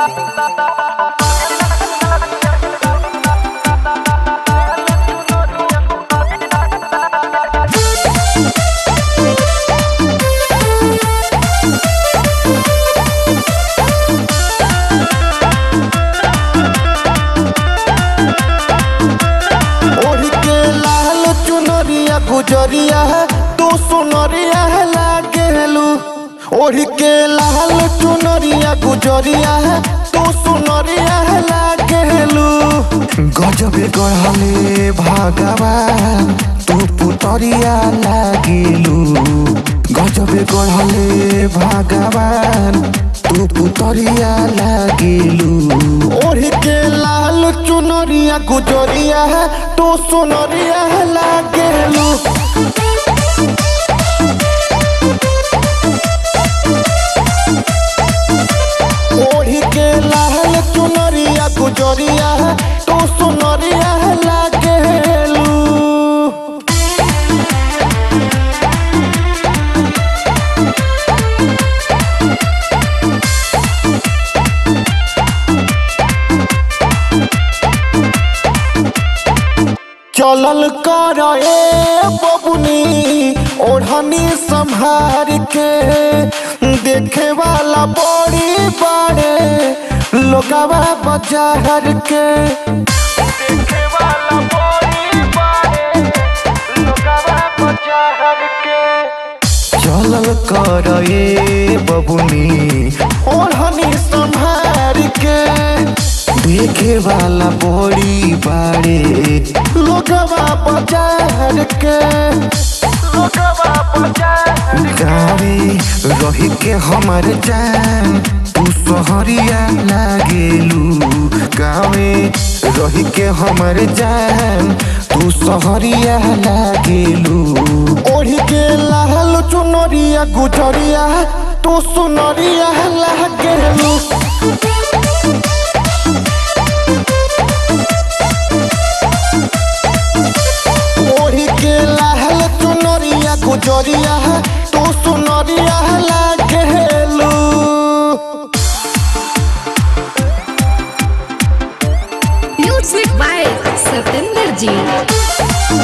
ओढ़ के लाल चुनरिया गुजरिया तू सुनरिया लागेलू ओढ़ के लाल चुनरिया गुजरिया तू सुनरिया लागेलू गजबे गढ़ले भगवान तू पुतरिया लागेलू गजबे गढ़ले भगवान तू पुतरिया लागेलू ओढ़ के लाल चुनरिया गुजरिया तू सुनरिया लागेलू ओढ़ के लाल चुनरिया गुजरिया तू सुनरिया लागेलू चलल कर ए बबुनी ओढ़नी संभार के देखे वाला बड़ी बड़े लोगवा बाजार के देखे वाला बड़ी बड़े लोगवा बाजार के चलल कर ए बबुनी ओढ़नी संभार के देखे वाला बड़ी बाड़े लोगवा बाजार के लोगवा बाजार गावे रही के हमर जान तू सहरिया लागेलू गावे रही के हमर जान तू सहरिया लागेलू ओढ़ी के लाल चुनरिया गुजरिया तू सुनरिया लागेलू ओढ़ी के लाल चुनरिया गुजरिया तू सुनरिया लागेलू म्यूजिक बाय सतेंद्र जी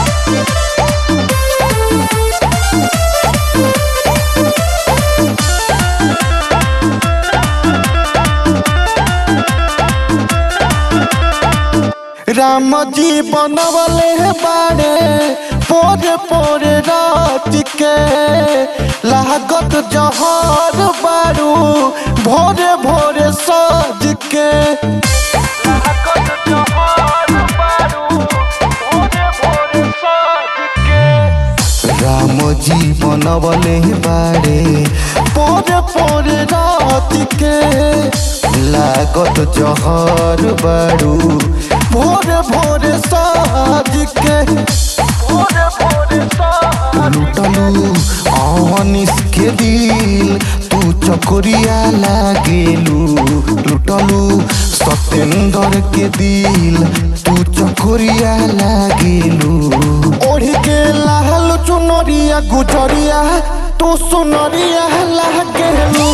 राम जी बनवले बाड़े पोरे पोरे रात के लागत जहर बारू भोरे भोरे सज के लागत जहर बारू भोरे भोरे सज के राम जी बनवले बाड़े पोरे पोरे रात के लागत जहर बारू भोरे भोरे साज के भोरे भोरे लुटलू अनिस के दिल तू चकोरिया लागेलू लुटलू सतेंद्र के दिल तू चकोरिया लागेलू ओढ़ के लाल चुनरिया गुजरिया तू सुनरिया लागेलू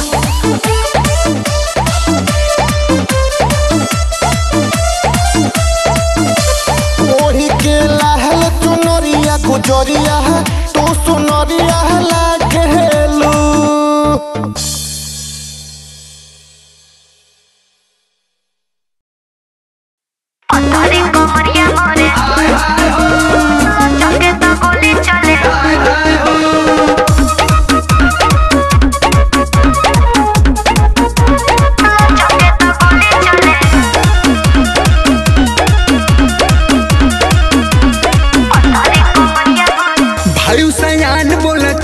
ओढ़ी के लाल चुनरिया गुजरिया तू सुनरिया लागेलू अरे कमरिया मोरे चंगे तो गोली चले चंगे तो गोली चले अरे कमरिया मोरे भाई सयान बोल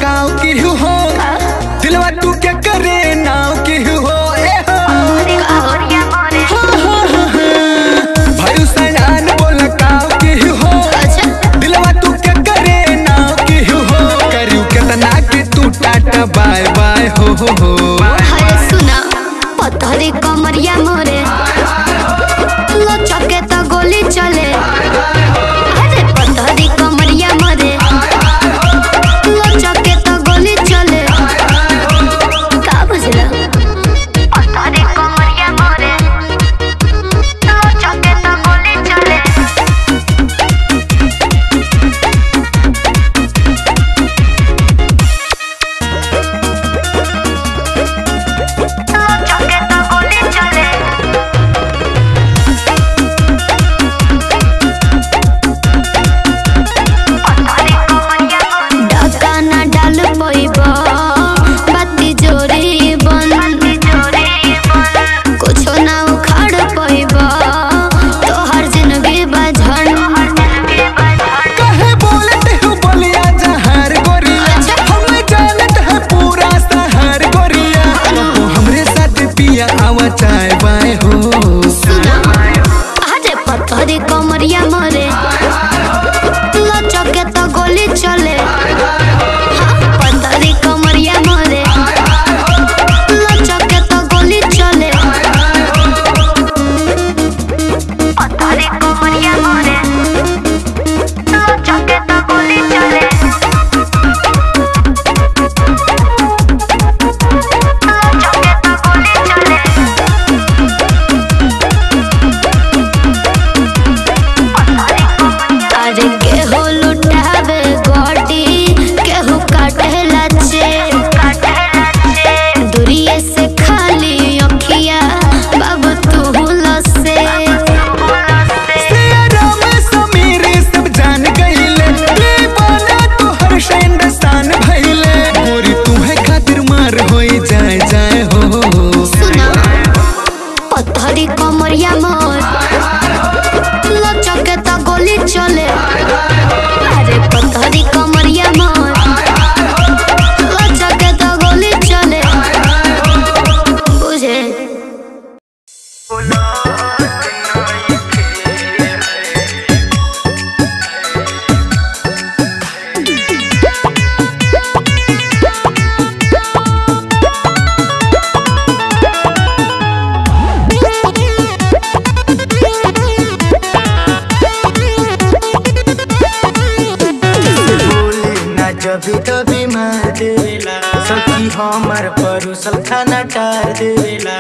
तभी मार देवेला सखी हमर परुसल खाना टार देवेला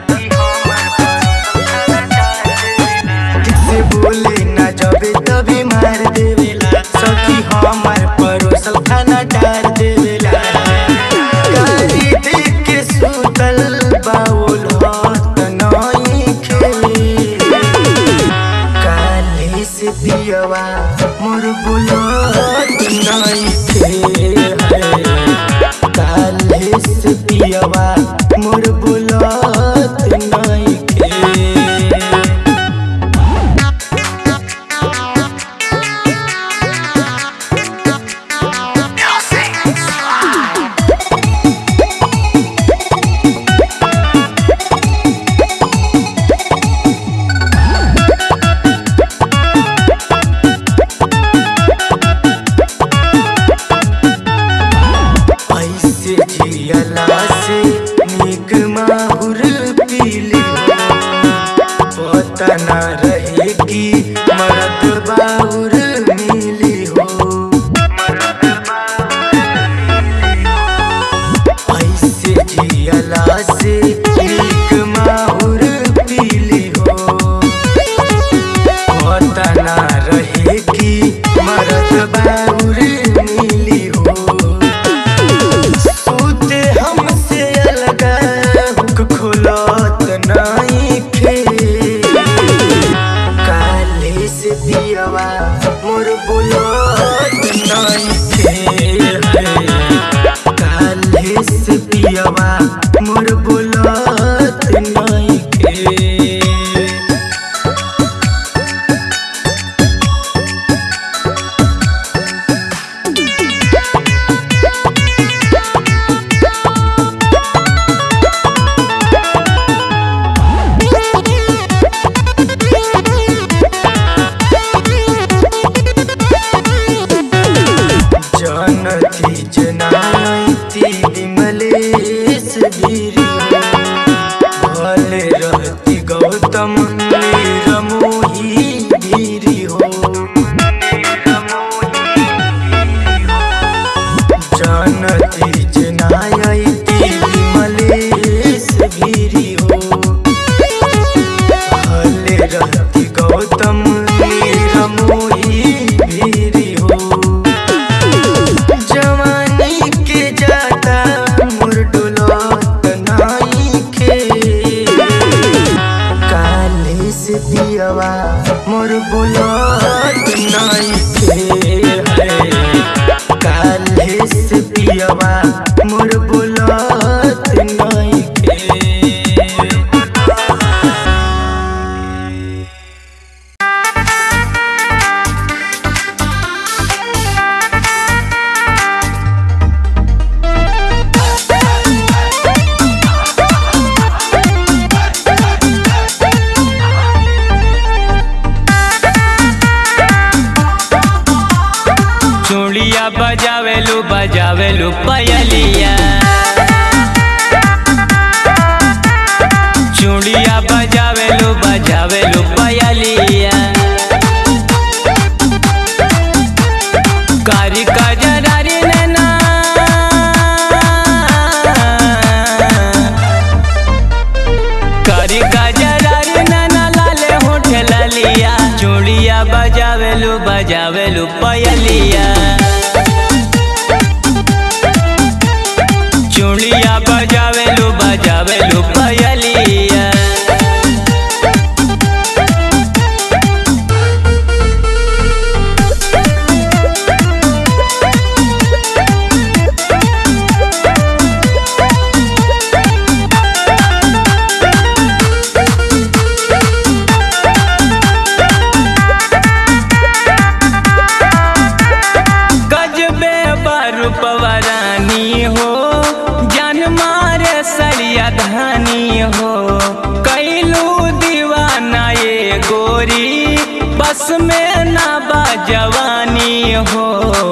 से बोले ना जबे तभी मार देवेला सखी हमर परोसल खाना डाल देवेला गाली देख के सुतल बाउल हाथ नई खेले काले से पियवा मोर बुलत नई थे काले से पियवा मोर बुलत नई थे ऐसे जियला से निक माहुर पीली पता न रहे कि मरद बाहुर मिली हो ऐसे जियला से निक माहुर पीली हो पता न रहे कि मरद बाहुर मिली हो सूते हमसे अलग हुक खुलत नहीं खे काले से पियवा मोर बुलत नहीं खे काले से पियवा मोर बुलत नहीं खे जानती जनाती विमलेश गिरी भले रहती गौतम निरमोही गिरी हो जानती जनाती विमलेश गिरी हो भले रहती गौतम निरमोही गिरी हो जवानी के जाता मोर डोलत नाई के काले से पियवा मोर बोलत नाई के काले से पियवा मोर बोलत नाई के चूड़िया बजावेलू बजावेलू पयलिया चूड़िया बजावेलू बजावेलू पयलिया कारी कजरारी नैना कारी कजरारी नैना लाले होठ ललिया चूड़िया बजावेलू बजावेलू पयलिया चूड़िया बजावेलू बजावेलू पयलिया गजबे बारू पवरानी हो जान मारे सरिया धानी हो कैलू दीवाना ये गोरी बस में ना बा जवानी हो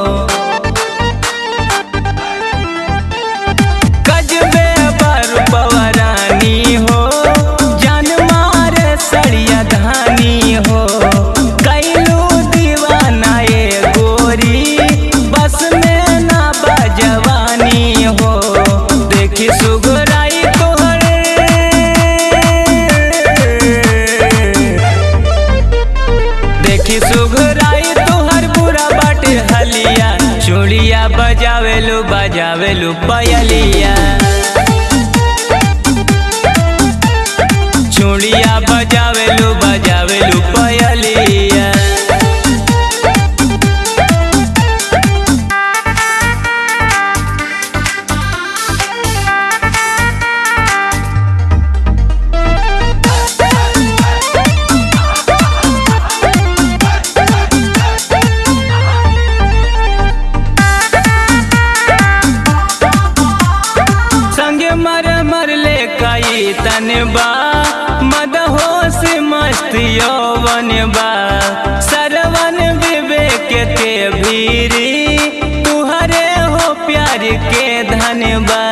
गजबे बारू पवरानी हो जान मारे सरिया धानी हो कैलू दीवाना ये गोरी बस में ना बा बजावेलू बजावेलू पयलिया चूड़िया बजावेलू बजावेलू पयलिया संगे मर मर ले कई तनबा मद होश मस्त यौवन बा सरवन विवेक के भीरी तुहरे हो प्यार के धनबा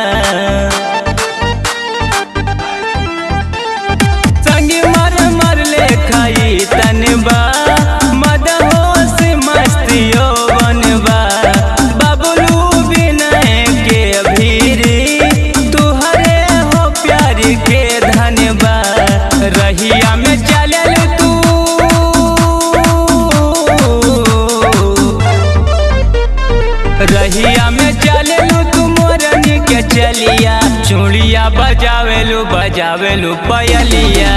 संगे मर मर ले खाई तनबा मद होश मस्त यौवन बा बबलू विनय के भीरी तुहरे हो प्यार के धनबा रहिया में चलल तू रहिया में चललू तू मोरनी के चलिया चूड़िया बजावेलू बजावेलू पयलिया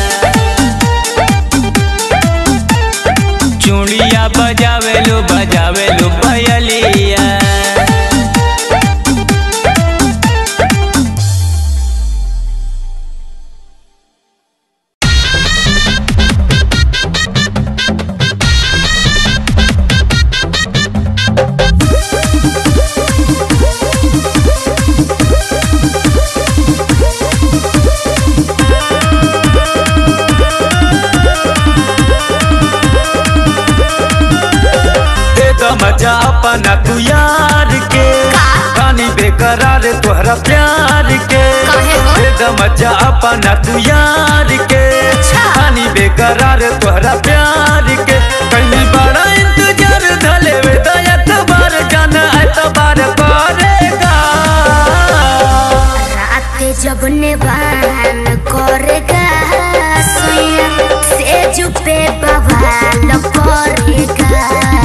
चूड़िया बजावेलू बजावेलू पयलिया दे दो मजा अपना तू यार के रानी बेकरार तोहरा प्यार के काहे हो? दे दो मजा अपना तू यार के रानी बेकरार तोहरा प्यार के कहीं बड़ा इंतजार धले वे तो एतबार जाना एतबार करेगा रात जब निवान करेगा सुइया से जुपे बवाल करेगा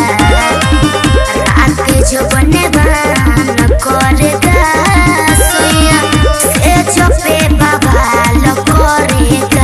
रात जब निवान करेगा सुइया से जुपे बवाल करेगा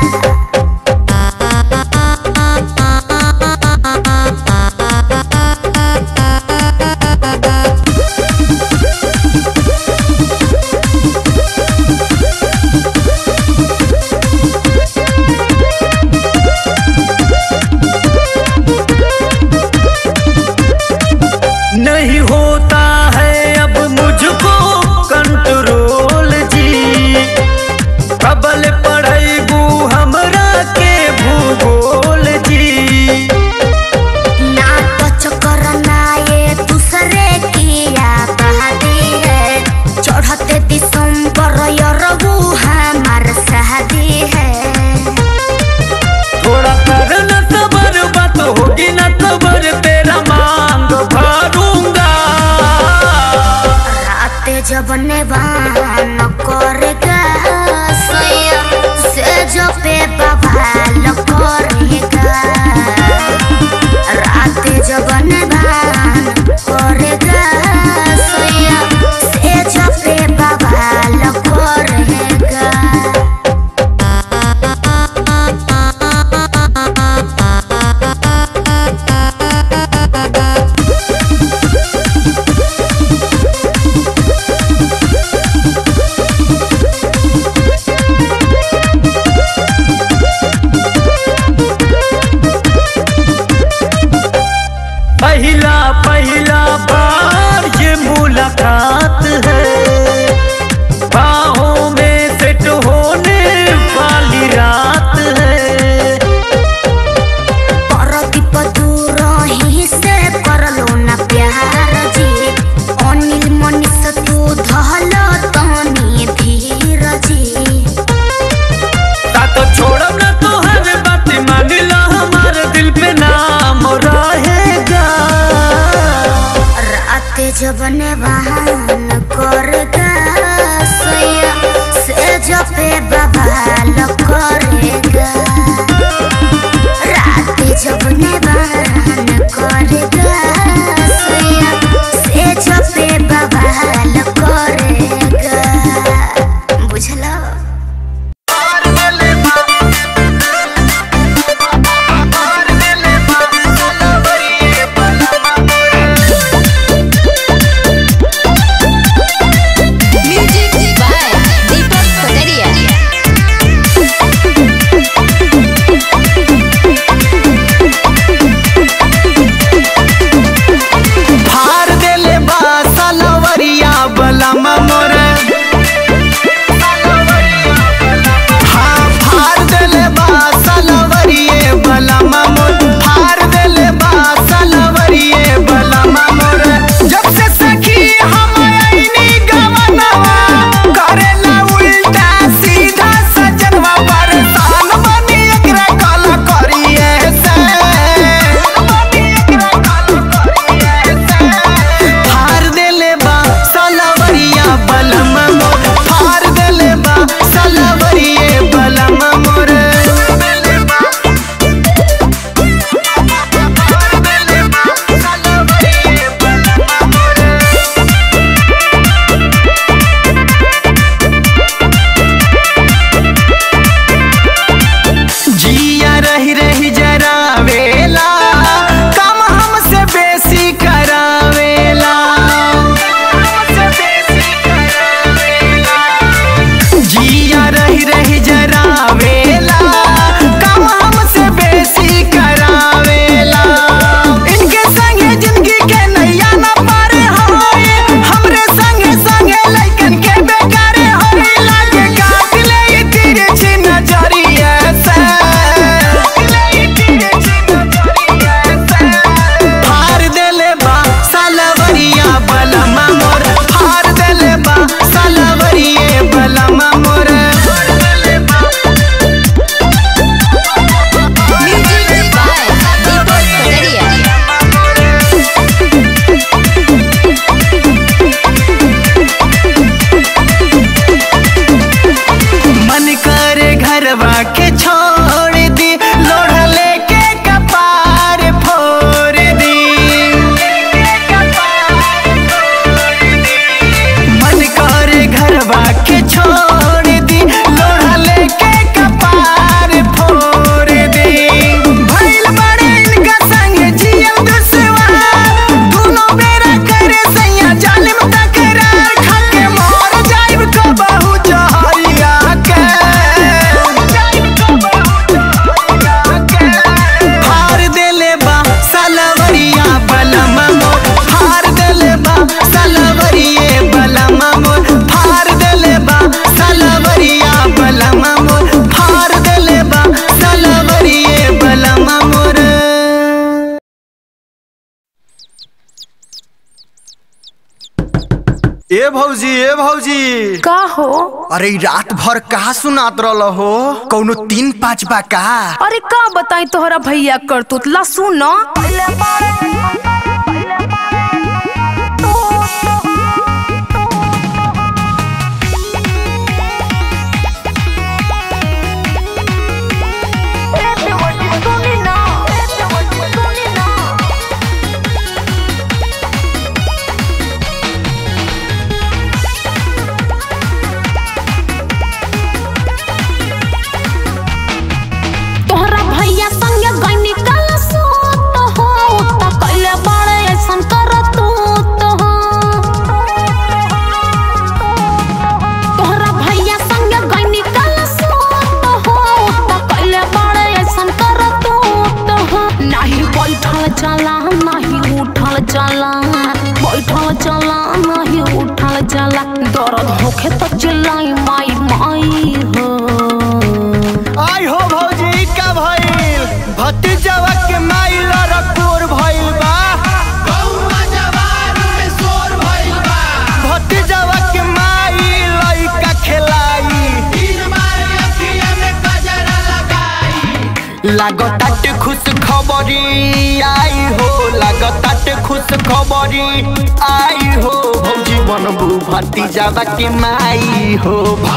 नहीं होता है अब मुझको कंट्रोल जी प्रबल पढ़ेगू हमरा के भूगोल जी ना तो चक्कर ना ये दूसरे की आबादी है चढ़ते दिसंबर यरबू हमार शादी है थोड़ा कर न सबर बात होगी न सबर तेरा मांग भरूंगा रात जब नेवान करेगा सैया से जो पे बवाल करेगा रात जब नेवान करेगा सैया से जो पे बवाल करेगा पहला पहला बार ये मुलाकात है बाहों में सेट होने वाली रात है परदीप दूर ही से करलो ना प्यार जी अनिल मनीष तू धल तनी धीर जी साथ छोड़ब ना तो हर बात मान ला हमारे दिल पे नाम रहेगा रात जब नेवान करेगा सैया से जपे बवाल करेगा रात जब नेवान करेगा सैया से जब ए भौजी ए भौजी का हो अरे ई रात भर कहा सुनात रहल हो कौनो तीन पाँच बा का अरे का बताई तोहरा भैया कर तू ला सुन तोहरा भैया संगे गईनी कल सोत हो त कइले बड़े ऐसन करत तो हो तोहरा भैया संगे गईनी कल सोत हो त कइले बड़े ऐसन करत तो हो नाही बैठल चला नाही उठल चला बैठल चला नाही उठल चला दर्द होखे त चिल्लाई माई माई हो आई हो भौजी का भइल भतीजवा के माइल रकोर भइल बा भतीजवा के माइल लइका खेलाई लागताट खुश खबरी आई हो लागताट खुश खबरी आई हो भौजी बनबू भतीजवा के माई हो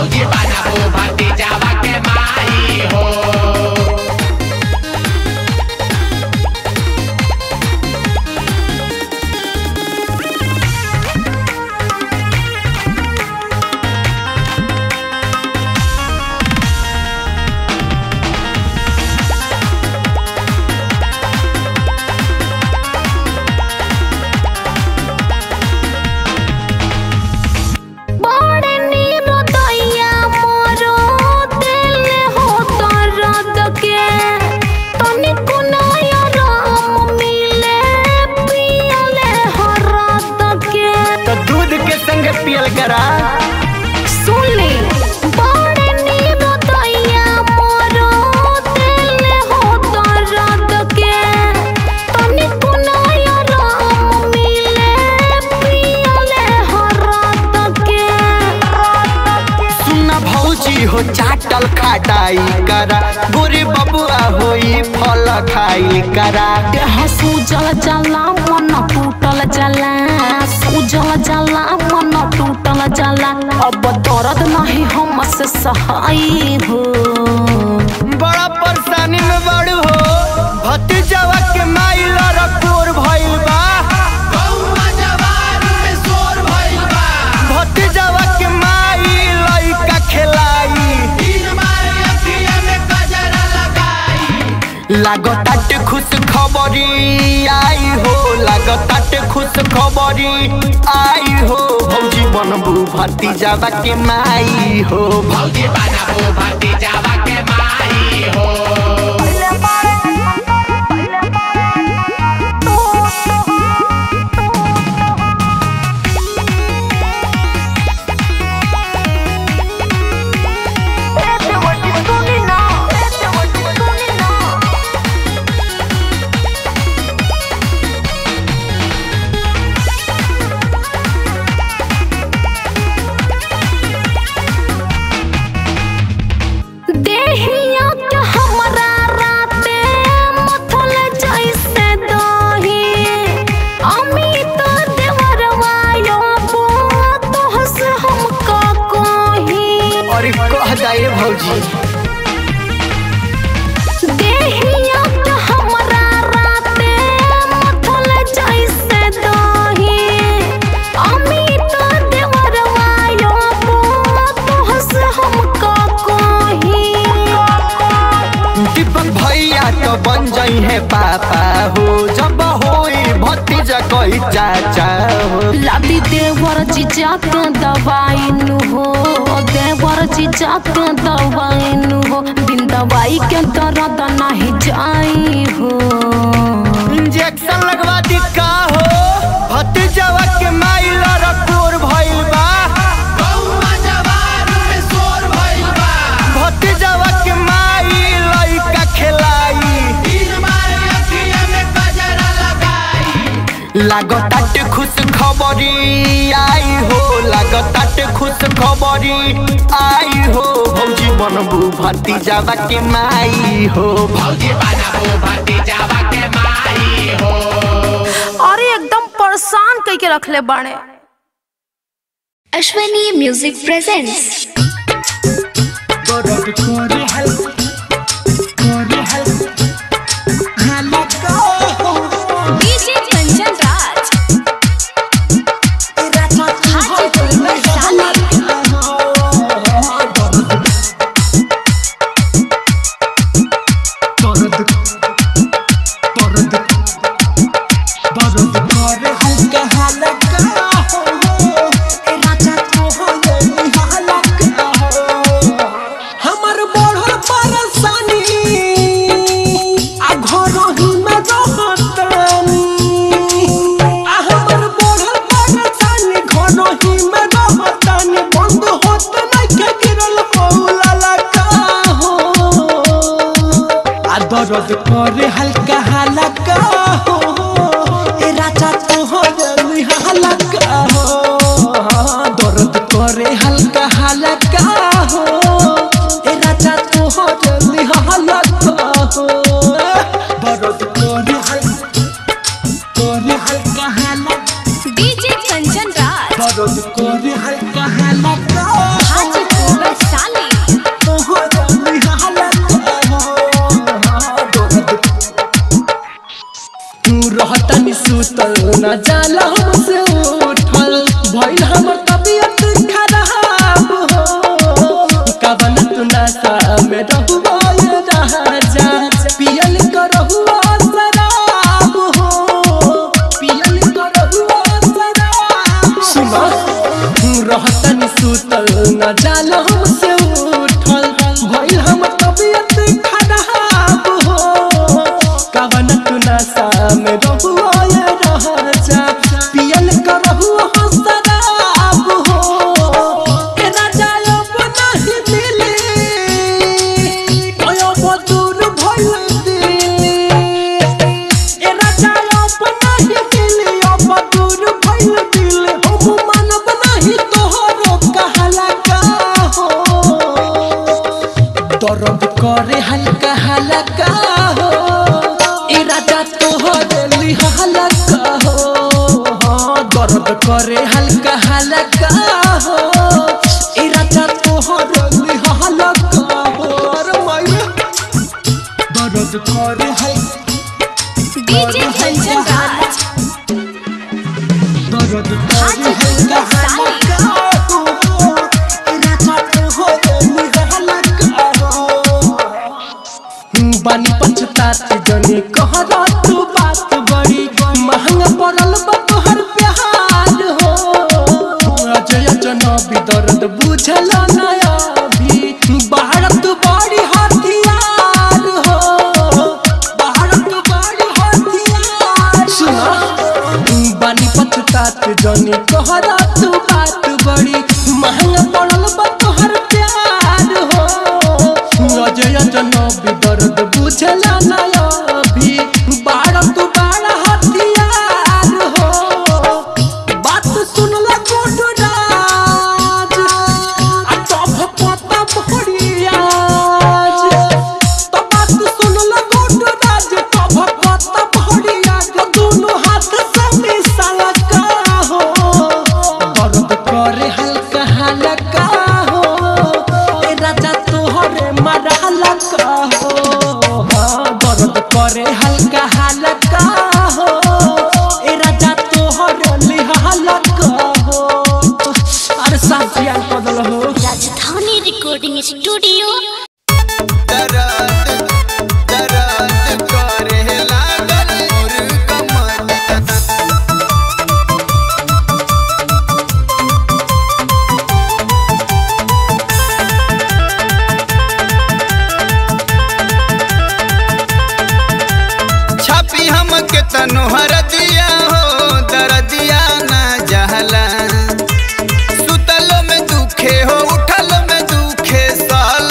बड़े नीरो दैया मोरो दिल हो दर्द के तनिको नया राम मिले पियले हरद के तो दूध के संग पियल करा सुन ले बड़े नीरो दैया मोरो दिल हो दर्द के तनिको नया राम मिले पियले हरद के सुना भौजी हो चाटल खाटाई करा गोरे बबुआ होई फल खाई करा देह सूजल जला मन टूटल जला सूजल जला मन टूटल जला अब दर्द नहीं हमसे सहाय हो बड़ा परेशानी में बड़ू हो भतीजवा के माइल रकोर भइल बा भतीजवा के माइल लइका खेलाई लागताट खुश खबरी आई हो लागताट खुश खबरी आई हो भौजी बनबू भतीजवा के माई हो देहिया के हमरा राते मथल जैसे दही अमित देवरवा यो तोहस हम का कही और कह जाए भौजी देहिया के हमरा राते मथल जैसे दही अमित देवरवा यो तोहस हम का कही दीपक भैया तो बन जाई है पापा हो जब होई भतीजा कही चाचा हो लादी देवर जीजा के दवाई नु हो देवर जीजा के दवाई नु हो बिन दवाई के दर्द नहीं जाई हो इंजेक्शन लगवा दी का हो भतीजवा के माइल रकोर भइल बा भतीजवा के माइल लइका खेलाई लागताट खुश खबरी आई हो लागताटे खुश खबरी आई हो भौजी बनबू भती जावा के माई हो अरे एकदम परेशान कई के रखले बाड़े Ashwani music presents DJ Kanchan Raj Hajipur में साली हमर बढ़ल परेशानी आ घर ही में रहतनी आ हमर बढ़ल परेशानी घर ही में रहतनी बंद होत नहीं के गिरल मौला लगा हो आ दर्द करे हल्का हल्का हो ए राजा तो हो गई हल्का हो दर्द करे हल्का हल्का हो ए राजा तो हो गई हल्का हो दर्द करे हल्का करे हल्का हल्का डीजे कंचन राज दर्द करे हल्का हल्का हाजीपुर में साली तो हो गई हल्का हो दर्द तू रहतनी सुतल न जाला हमसे उठल भइल हमर तबियत खराब हो कवन तू नशा में रहुआ ये राजा पियल करहुआ शराब हो पियल करहुआ शराब सुना तू रहतनी सुतल न जाला हमसे उठल भइल हमर तबियत खराब हो कवन तू नशा में रहुआ ये राजा पियल करहुआ शराब हो ए राजा अब नहीं मिले ओयो बदूर भइल दिले ए राजा अब नहीं मिले अब बदूर भइल दिले हम मानब नहीं तोहरो कहला का हो दर्द करे हल्का हल्का हो ए राजा तो हो दिली हल्का हो हाँ, दर्द करे हल्का हल्का हो ए राजा तो हो दिली हल्का हो अरे माये दर्द करे हल्का डीजे कंचन राज दर्द करे हाजीपुर हल्का में साली हल्का हो ए राजा तो हो दिली हल्का हो बानी पछताती जने कहरा तू बात बड़ी महंगा पड़ल बा तोहर प्यार हो अजय जनबी दर्द बुझल नया भी भारत बड़ी हथियार हो भारत बड़ी हथियार सुना बानी पछतात जने कहरा तू बात बड़ी महंगा पड़ल बा तोहर प्यार हो अजय जनबी दर्द बुझल नया भी भारत बड़ा हथियार हो बात सुनला गोडू राज आ तब पता भरियाज तो बात सुनला गोडू राज तब पता भरियाज दोनों हाथ से मिसाला का हो दर्द करे हल्का हल्का हो ए राजा तोहरे मारा हल्का हो हाँ, दर्द करे हल्का हल्का हो ए राजा तोहरे लिहा हल्का हो अरे साफ जियान बदल हो राजधानी रिकॉर्डिंग स्टूडियो दर्द दर्द करे लागल मोर कमर छापी हम के तनोहर दिया हो दर्दिया ना जहला सुतलो में दुखे हो उठलो में दुखे साल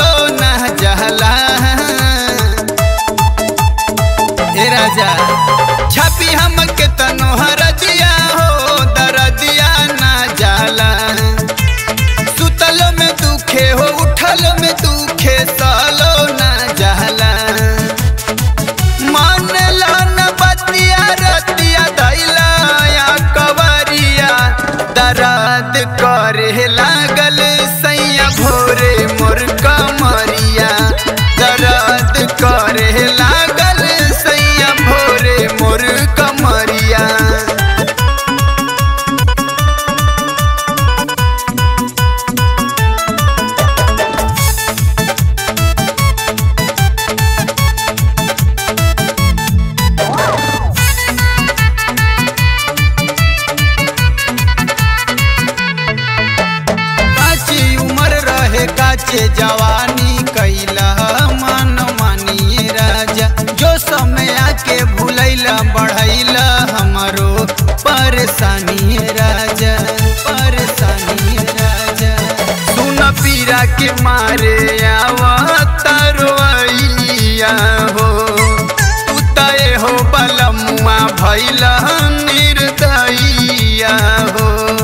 काचे जवानी कैला मन मानिए राजा जो समय आके भूलैला बढ़ैला हमारो परेशानी राजा परेशानी राजा सुन पीरा के मारे आवा तरवैया हो उतए हो बलमुआ भैला निर्दयिया हो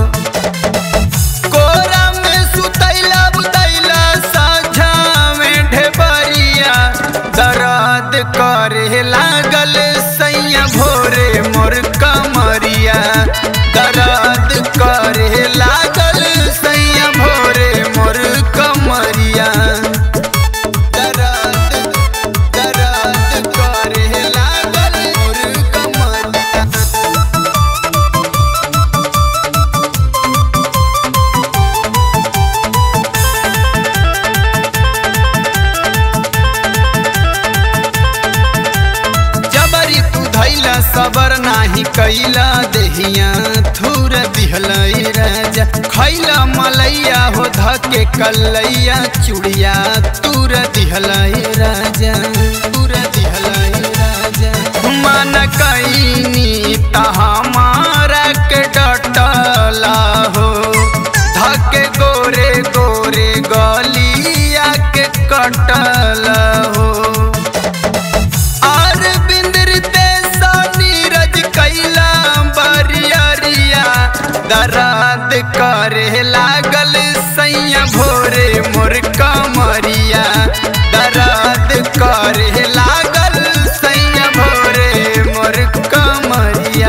कोरा में सुतैला बुतैला साझा में ढेबरिया दर्द करे लागल सैया भोरे मोर कमरिया दर्द करे लागल सैया भोरे मोर कमरिया दर्द दर्द करे लागल मोर कमरिया जबरी तू धैला सबर नाही कैला देहिया थूर दिहला राजा खैला मलैया हो धके कलैया चुड़िया तूर दिहला राजा तूर दिहला राजा मन कैनी त हमारा के डटला हो धके गोरे गोरे गलिया के कटला हो और बिंदरते सा नीरज कैला बरियरिया दराद करे लागल सैया भोरे मोर कमरिया दराद करे लागल सैया भोरे मोर कमरिया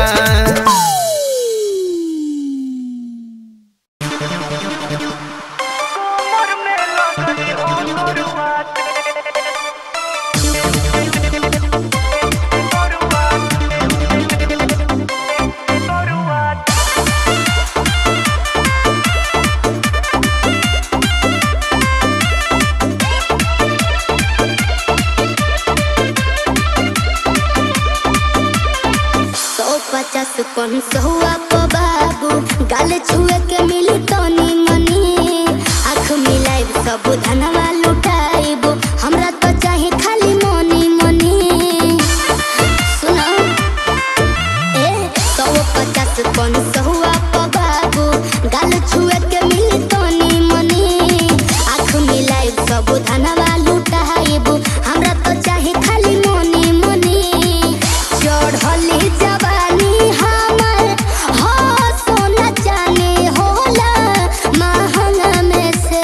सौ पचास कौन सहुआ को बाबू गाल छुए के मिली तनी मनी आँख मिलाइब सब धनवा लुटाइब हमरा तो चाहे खाली मनी मनी सुनो ए सौ पचास कौन सहुआ को बाबू गाल छुए के मिली तनी मनी आँख मिलाइब सब धनवा लुटाइब हमरा तो चाहे खाली मनी मनी चढ़ली जवानी हमर हो सोना चानी होला महंगा में से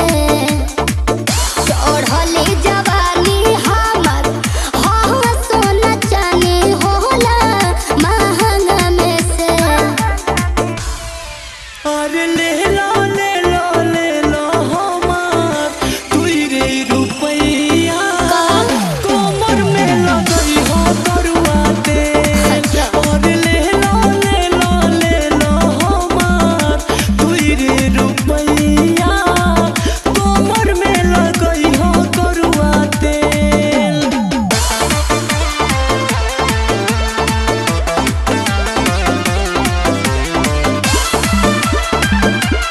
चढ़ली जवानी हमर हो सोना चानी होला महंगा में से अरे ले लो ले लो ले लो हमार तुई रे रुपैया कोमर में लगई हो तरुआ तेल और ले लो ले लो ले लो हमार तुई रे रुपैया कोमर में लगई हो तरुआ तेल Thank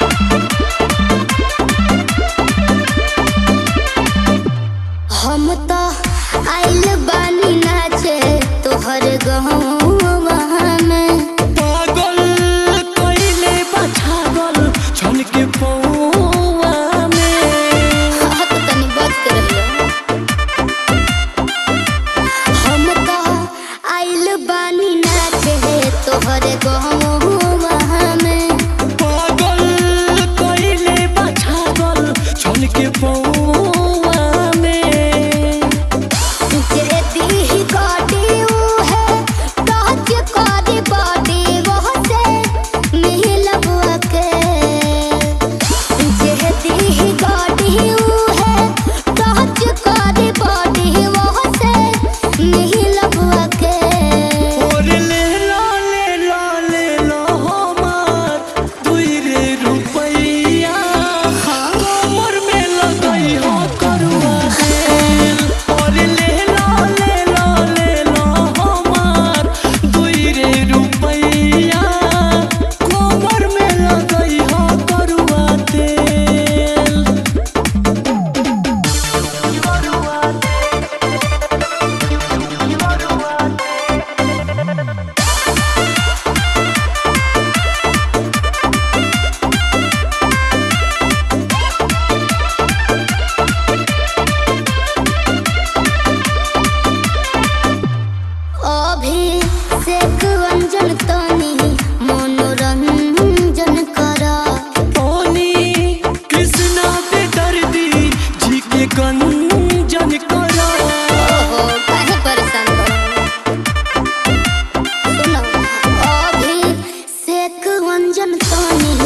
रंजन तनी